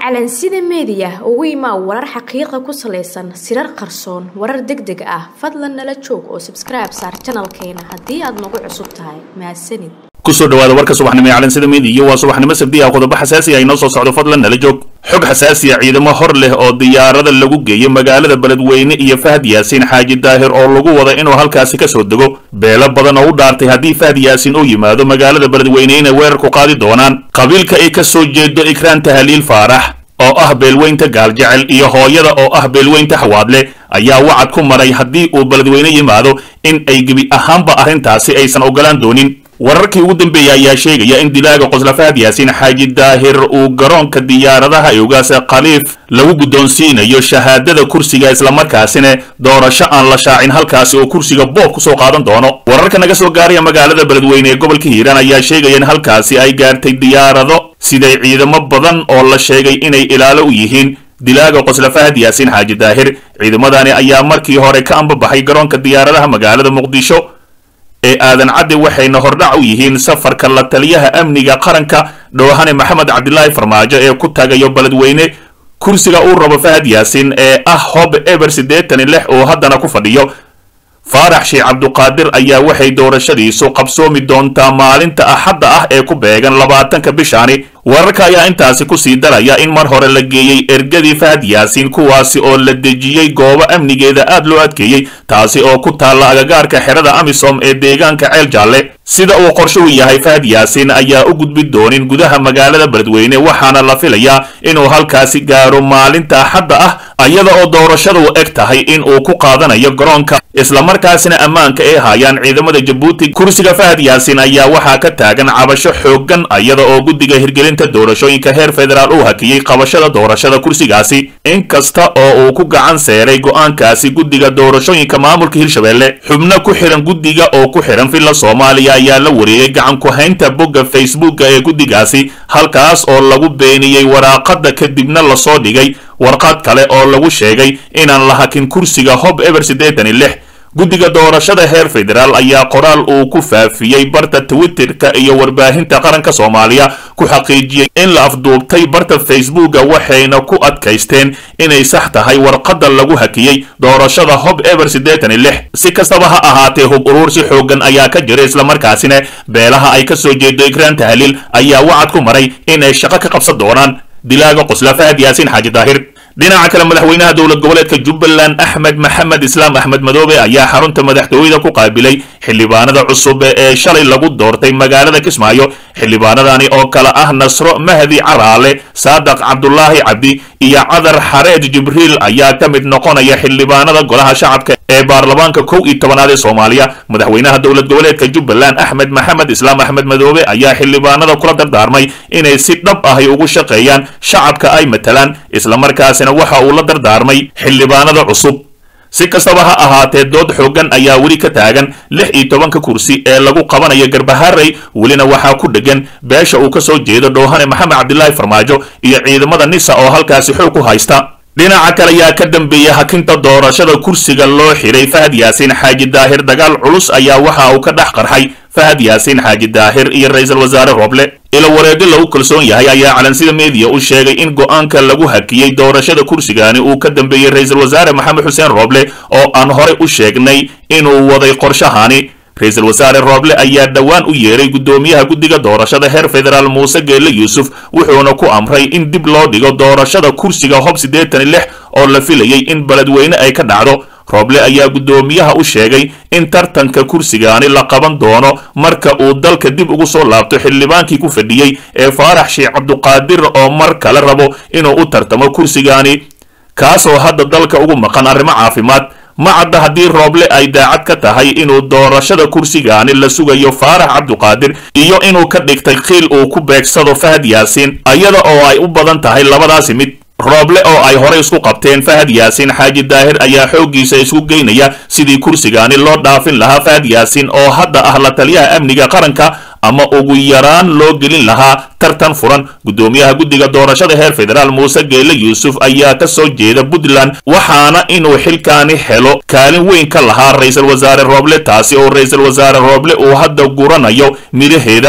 calansida meediya ugu imaa warar xaqiiqa ku salaysan sirar qarsoon warar deg deg ah fadlan nala joog oo sabskribe saar janalkeena haddii aad nagu cusub tahay mahadsanid kusoo dhawaada warka subaxnimo ee calansida meediya waa subaxnimo sabdi ah qodobo xasaasi ah inoo soo socdo fadlan nala joog xog xasaasi ah ciidamo hor leh oo diyaarada lagu geeyo magaalada beledweyne iyo fahad yaasiin xaaji daahir oo lagu wada inuu halkaasi ka soo dego beelo badan oo u dhaartay haddii fahad yaasiin uu yimaado magaalada beledweyne inay weerar ku qaadi doonaan qabiilka ay ka soo jeedo ikraan tahaliil faarax oo ah beelweynta gaaljecel iyo hooyada oo ah beelweynta xawaadle ayaa wacad ku maray haddii uu beledweyne yimaado in ay gebi ahaanba arrintaasi aysan ogolaan doonin wararkii ugu dambeeyey ayaa sheegaya in dilaaga qosla fahad yaasiin xaaji daahir uu garoonka diyaaradaha eogaasa khaliif lagu guddoonsiinayo shahaadada kursiga islamarkaasina doorasho aan la shaacin halkaasi oo kursiga boob kusoo qaadan doono wararka naga soo gaaraya magaalada beledweyne ee gobolka hiiraan ayaa sheegaya in halkaasi ay gaartay diyaarado siday ciidamo badan oo la sheegay inay ilaalo u yihiin dilaaga qosla fahad yaasiin xaaji daahir ciidamadani ayaa markii hore ka ambabaxay garoonka diyaaradaha magaalada muqdisho ee aadan cadde waxayna hordhac u yihiin safarka la taliyaha amniga qaranka dhoohane maxamed cabdilaahi farmaajo ee ku tagayo beledweyne kursiga uu rabo fahad yaasiin ee ah hob eber siddeetan iyo lix oo haddana ku fadhiyo faarax sheekh cabduqaadir ayaa waxay doorashadiisu qabsoomi doontaa maalinta axadda ah ee ku beegan labaatanka bishaani wararka ayaa intaasi kusii daraya in mar hore la geeyey ergadii fahad yaasiin kuwaasi oo la dejiyey goobo amnigeeda aad loo adkeeyey taasi oo ku taalla agagaarka xerada amisom ee deegaanka ceel jaalle sida uu qorshuhu yahay fahad yaasiin ayaa u gudbi doonin gudaha magaalada beledweyne waxaana la filayaa inuu halkaasi gaaro maalinta axadda ah iyada oo doorashadu eg tahay in uu ku qaadanayo garoonka islamarkaasina ammaanka ay haayaan ciidamada jabuuti kursiga fahad yaasiin ayaa waxaa ka taagan cabasho xooggan iyada oo guddiga hirgelinta doorashooyinka heer federaal uu hakiyey qabashada doorashada kursigaasi inkasta oo uu ku gacan seeray go'aankaasi guddiga doorashooyinka maamulka hirshabelle xubno ku xihan guddiga oo ku xihan villa soomaaliya ayaa la wareegay gacan ku-haynta bogga facebooka ee guddigaasi halkaas oo lagu beeniyey waraaqada kadibna lasoo dhigay warqad kale oo lagu sheegay inaan la hakin kursiga hob eber siddeetan iyo lix guddiga doorashada heer federaal ayaa qoraal uu ku faafiyey barta twitterka iyo warbaahinta qaranka soomaaliya ku xaqiijiyey in la afduubtay barta facebooka waxayna ku adkaysteen inay sax tahay warqadda lagu hakiyey doorashada hob eber siddeetan iyo lix si kastaba ha ahaatee hub uruursi xooggan ayaa ka jira islamarkaasina beelaha ay ka soo jeedo ikraan tahliil ayaa wacad ku maray inay shaqo ka qabsan doonaan dilaaga qosla fahad yaasiin xaaji daahir dhinaca kale madaxweynaha dowlad goboleedka jubbaland axmed maxamed islaam axmed madoobe ayaa xarunta madaxtooyada ku qaabilay xildhibaanada cusub ee shalay lagu doortay magaalada kismaayo xildhibaanadani oo kale ah nasro mahdi caraale saadaq cabdulaahi cabdi iyo cadar xareed jibriil ayaa ka mid noqonaya xildhibaanada golaha shacabka ee baarlamaanka kow iyo tobanaad ee soomaaliya madaxweynaha dowlad goboleedka jubbaland axmed maxamed islaam axmed madoobe ayaa xildhibaanada kula dardaarmay inay si dhab ahy ugu shaqeeyaan shacabka ay matalaan islamarkaasina waxa uu la dardaarmay xildhibaanada cusub si kastaba ha ahaatee dood xooggan ayaa weli ka taagan lix iyo tobanka kursi ee lagu qabanayo garbaharey welina waxaa ku dhegan beesha uu ka soo jeedo dhoohane maxamed cabdilaahi farmaajo iyo ciidamada nisa oo halkaasi xoog ku haysta dhinaca kale ayaa ka dambeeyey hakinta doorashada kursiga loo xiray fahad yaasiin xaaji daahir dagaal culus ayaa waxa uu ka dhex qarxay fahad yaasiin xaaji daahir iyo ra-iisul wasaare rooble ilo wareego lagu kalsoon yahay ayaa calansida meediya u sheegay in go'aanka lagu hakiyey doorashada kursigani uu ka dambeeyey ra-iisul wasaare maxamed xuseen rooble oo aan horey u sheegnay inuu waday qorshahani ra-iisul wasaare rooble ayaa dhowaan u yeeray guddoomiyaha guddiga doorashada heer federaal muuse geelle yuusuf wuxuuna ku amray in dib loo dhigo doorashada kursiga hob siddeetan iyo lix oo la filayay in beledweyne ay ka dhacdo rooble ayaa guddoomiyaha u sheegay in tartanka kursigaani la qaban doono marka uu dalka dib ugu soo laabto xildhibaankii ku fadhiyey ee faarax sheekh cabduqaadir oo mar kale rabo inuu u tartamo kursigaani kaasoo hadda dalka ugu maqan arrimo caafimaad ma cadda haddii rooble ay daacad ka tahay inuu doorashada kursigaani la sugayo faarax cabduqaadir iyo inuu ka dhigtay khiil uu ku beegsado fahad yaasiin iyada oo ay u badan tahay labadaasi mid rooble oo ay horey isku qabteen fahad yaasiin xaaji daahir ayaa xooggiisa isku geynaya sidii kursigaani loo dhaafin lahaa fahad yaasiin oo hadda ah la taliyaha amniga qaranka ama ugu yaraan loo gelin lahaa tartan furan guddoomiyaha guddiga doorashada heer federaal muuse geelle yuusuf ayaa ka soo jeeda puntland waxaana inuu xilkaani helo kaalin weyn ka lahaa ra-iisul wasaare rooble taasi oo ra-iisul wasaare rooble uu hadda guranayo midhaheeda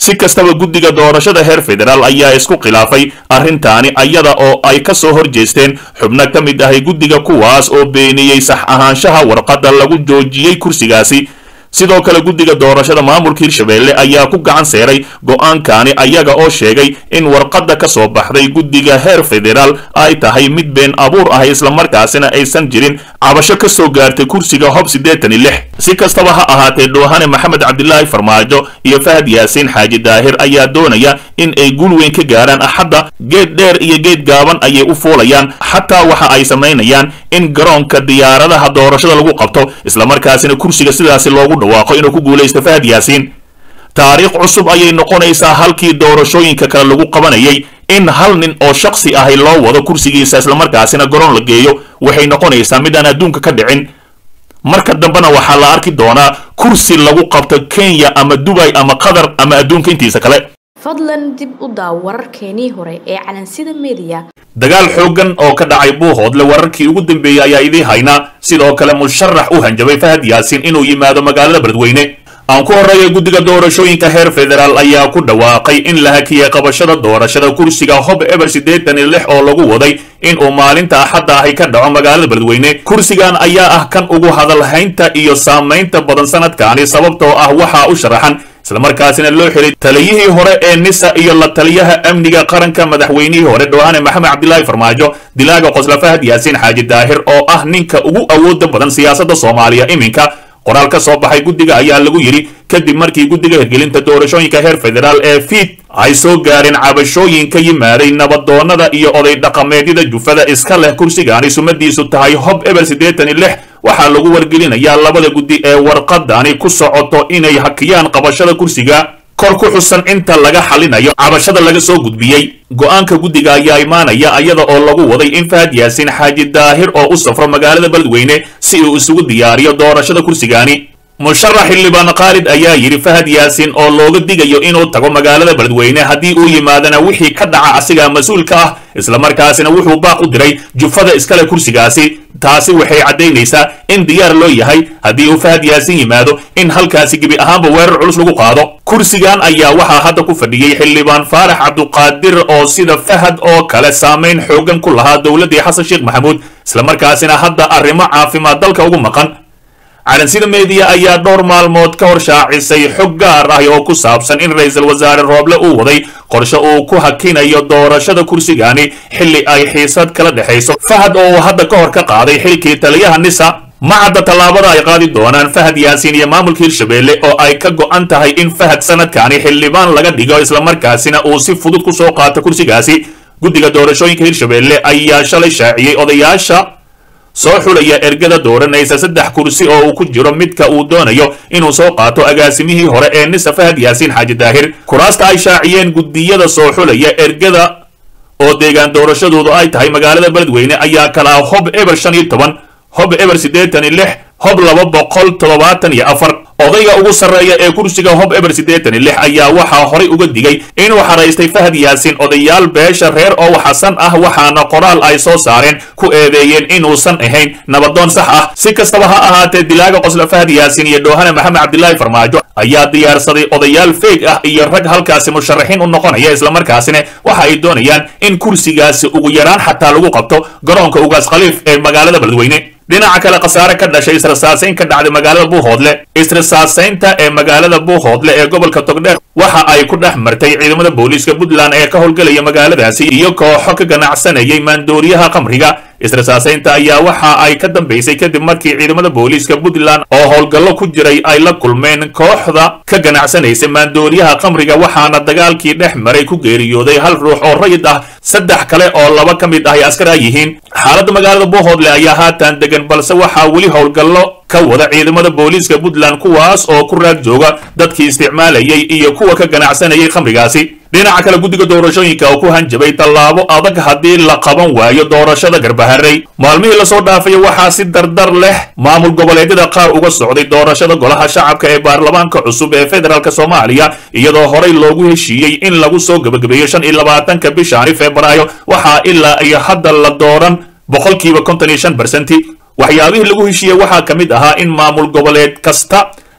si kastaba guddiga doorashada heer federaal ayaa isku khilaafay arrintaani ayada oo ay ka soo horjeesteen xubno ka mid ahay guddiga kuwaas oo beeniyey sax ahaanshaha warqadda lagu joojiyey kursigaasi sidoo kale guddiga doorashada maamulka hirshabeelle ayaa ku gacan seeray go-aankaani ayaga oo sheegay in warqadda ka soo baxday guddiga heer federaal ay tahay mid been abuur ah islamarkaasina aysan jirin cabasho ka soo gaartay kursiga hob siddeetan iyo lix si kastaba ha ahaatee dhoohane maxamed cabdilaahi farmaajo iyo fahad yaasiin xaaji daahir ayaa doonaya in ay guul weyn ka gaaraan axadda geed dheer iyo geed gaaban ayay u fuulayaan xataa waxa ay samaynayaan in garoonka diyaaradaha doorashada lagu qabto islamarkaasina kursiga sidaasi loogu dhawaaqo inuu ku guulaysto fahad yaasiin taariikh cusub ayay noqonaysaa halkii doorashooyinka kale lagu qabanayay in hal nin oo shaksi ahi loo wado kursigiisa islamarkaasina garoon la geeyo waxay noqonaysaa mid aan adduunka ka dhicin marka dambena waxaa la arki doonaa kursi lagu qabto kenya ama dubay ama qatar ama adduunka intiisa kale fadlan dib u daaw wararkeenii hore ee calansida mediya dagaal xooggan oo ka dhacay buuhoodle wararkii ugu dambeeyey ayaa idiin haynaa sidoo kale musharax u hanjabay fahad yaasiin inuu yimaado magaalada beledweyne aan ku horreeya guddiga doorashooyinka heer federaal ayaa ku dhawaaqay in la hakiyey qabashada doorashada kursiga hob eber siddeetan iyo lix oo lagu waday in uu maalinta axadda ahi ka dhaco magaalada beledweyne kursigan ayaa ah kan ugu hadalhaynta iyo saamaynta badan sanadkaani sababtoo ah waxaa u sharaxan islamarkaasina loo xiray taliyihii hore ee nisa iyo la taliyaha amniga qaranka madaxweynihii hore dhowaane maxamed cabdilaahi farmaajo dilaaga qosla fahad yaasiin xaaji daahir oo ah ninka ugu awooda badan siyaasadda soomaaliya iminka qoraal ka soo baxay guddiga ayaa lagu yidhi kadib markii guddiga hirgelinta doorashooyinka heer federaal ee fiid ay soo gaareen cabashooyin ka yimaaday nabadoonnada iyo oday dhaqameedyada jufada iska leh kursigaani sumadiisu tahay hob eber siddeetan iyo lix waxaa lagu wargelinayaa labada guddi ee warqadani ku socoto inay hakiyaan qabashada kursiga kor ku xusan inta laga xalinayo cabashada laga soo gudbiyey go-aanka guddiga ayaa imaanaya iyada oo lagu waday in fahad yaasiin xaaji daahir oo u safro magaalada beledweyne si uu isugu diyaariyo doorashada kursigaani musharax xildhibaan khaalid ayaa yidhi fahad yaasiin oo looga digayo inuu tago magaalada beledweyne haddii uu yimaadana wixii ka dhaca asigaa mas-uulka ah islamarkaasina wuxuu baaq u diray jufada iskale kursigaasi taasi waxay caddaynaysaa in diyaar loo yahay haddii uu fahad yaasiin yimaado in halkaasi gebi ahaanba weerar culus lagu qaado kursigan ayaa waxaa hadda ku fadhiyey xildhibaan faarax cabduqaadir oo sida fahad oo kale saamayn xoogan ku lahaa dowladdii xasan sheekh maxamuud islamarkaasina hadda arrimo caafimaad dalka ugu maqan calansida meediya ayaa dhowr maalmood ka hor shaacisay xog gaar ah oo ku saabsan in ra-iisul wasaare rooble uu waday qorshe uu ku hakinayo doorashada kursigaani xilli ay xiisad kala dhexayso fahad oo uu hadda ka hor ka qaaday xilkii taliyaha nisa ma cadda tallaabada ay qaadi doonaan fahad yaasiin iyo maamulka hirshabeelle oo ay ka go'an tahay in fahad sanadkaani xildhibaan laga dhigo islamarkaasina uu si fudud ku soo qaato kursigaasi guddiga doorashooyinka hirshabeelle ayaa shalay shaaciyey odayaasha soo xulaya ergada dooranaysa saddex kursi oo uu ku jiro midka uu doonayo inuu soo qaato agaasimihii hore ee nisa fahad yaasiin xaaji daahir kuraasta ay shaaciyeen guddiyada soo xulaya ergada oo deegaan doorashadoodu ay tahay magaalada beledweyne ayaa kala ah hob eber shan iyo toban hob eber siddeetan iyo lix hob laba boqol toddobaatan iyo afar odayga ugu sarreeya ee kursiga hob eber siddeetan iyo lix ayaa waxaa horay uga digay inuu xaraystay fahad yaasiin odayaal beesha reer oo xasan ah waxaana qoraal ay soo saareen ku eedeeyeen inuusan ahayn nabadoon sax ah si kastaba ha ahaatee dilaaga qosla fahad yaasiin iyo dhoohane maxamed cabdilaahi farmaajo ayaa diyaarsaday odayaal feeg ah iyo rag halkaasi musharaxiin u noqonaya islamarkaasina waxa ay doonayaan in kursigaasi ugu yaraan xataa lagu qabto garoonka ugaas khaliif ee magaalada beledweyne dhinaca kale khasaare ka dhashay israsaasayn ka dhacday magaalada buuhoodle israsaasaynta ee magaalada buuhoodle ee gobolka togdheer waxa ay ku dhex martay ciidamada booliiska puntland ee ka howlgelaya magaaladaasi iyo kooxo ka ganacsanayay maandooriyaha khamriga israsaasaynta ayaa waxa ay ka dambaysay kadib markii ciidamada booliiska puntland oo howlgallo ku jiray ay la kulmeen kooxda ka ganacsanaysa maandooriyaha khamriga waxaana dagaalkii dhex maray ku geeriyooday hal ruux oo rayid ah saddex kale oo laba ka mid ah ay askar ah yihiin xaaladda magaalada buuhoodle ayaa haatan degan balse waxaa weli howlgallo ka wada ciidamada booliiska puntland kuwaas oo ku raag jooga dadkii isticmaalayay iyo kuwa ka ganacsanayay khamrigaasi dhinaca kale guddiga doorashooyinka oo ku hanjabay tallaabo adag haddii la qaban waayo doorashada garbaharey maalmihii lasoo dhaafaya waxaa si dardar leh maamul goboleedyada qaar uga socday doorashada golaha shacabka ee baarlamaanka cusub ee federaalk soomaaliya iyadoo horey loogu heshiiyey in lagu soo gebagabeeyo shan iyo labaatanka bishaani febraayo waxaa ilaa iyo hadda la dooran boqolkiiba konton iyo shan bersenti waxyaabihii lagu heshiiyey waxaa ka mid ahaa in maamul goboleed kasta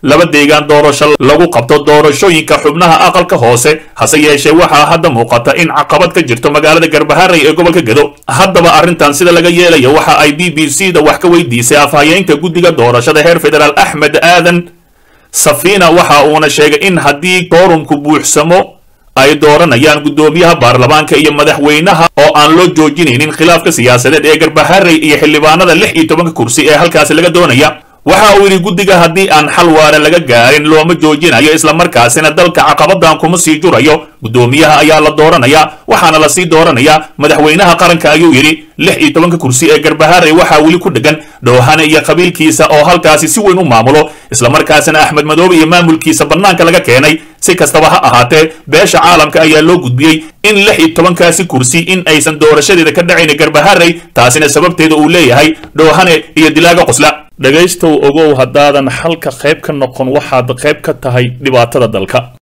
laba deegaan doorasho lagu qabto doorashooyinka xubnaha aqalka hoose hase yeeshee waxaa hadda muuqata in caqabad ka jirto magaalada garbaharey ee gobolka gedo haddaba arrintan sida laga yeelayo waxa ay b b c da wax ka weydiisay afhayeenka guddiga doorashada heer federaal axmed aadan safina waxa uuna sheegay in haddii koorumku buuxsamo ay dooranayaan guddoomiyaha baarlamaanka iyo madaxweynaha oo aan loo joojinaynin khilaafka siyaasadeed ee garbaharey iyo xildhibaanada lix iyo tobanka kursi ee halkaasi laga doonaya waxa uu yidhi guddiga haddii aan xal waara laga gaarin looma joojinayo islamarkaasina dalka caqabadan kuma sii jurayo guddoomiyaha ayaa la dooranayaa waxaana lasii dooranayaa madaxweynaha qaranka ayuu yidhi lix iyo tobanka kursi ee garbaharey waxaa weli ku dhegan dhoohane iyo qabiilkiisa oo halkaasi si weyn u maamulo islamarkaasina axmed madoobe iyo maamulkiisa bannaanka laga keenay si kastaba ha ahaatee beesha caalamka ayaa loo gudbiyey in lix iyo tobankaasi kursi in aysan doorashadeeda ka dhacayn garbaharey taasina sababteeda uu leeyahay dhoohane iyo dilaaga qosla dhegaystow ogow haddaadan xalka qayb ka noqon waxaad qayb ka tahay dhibaatada dalka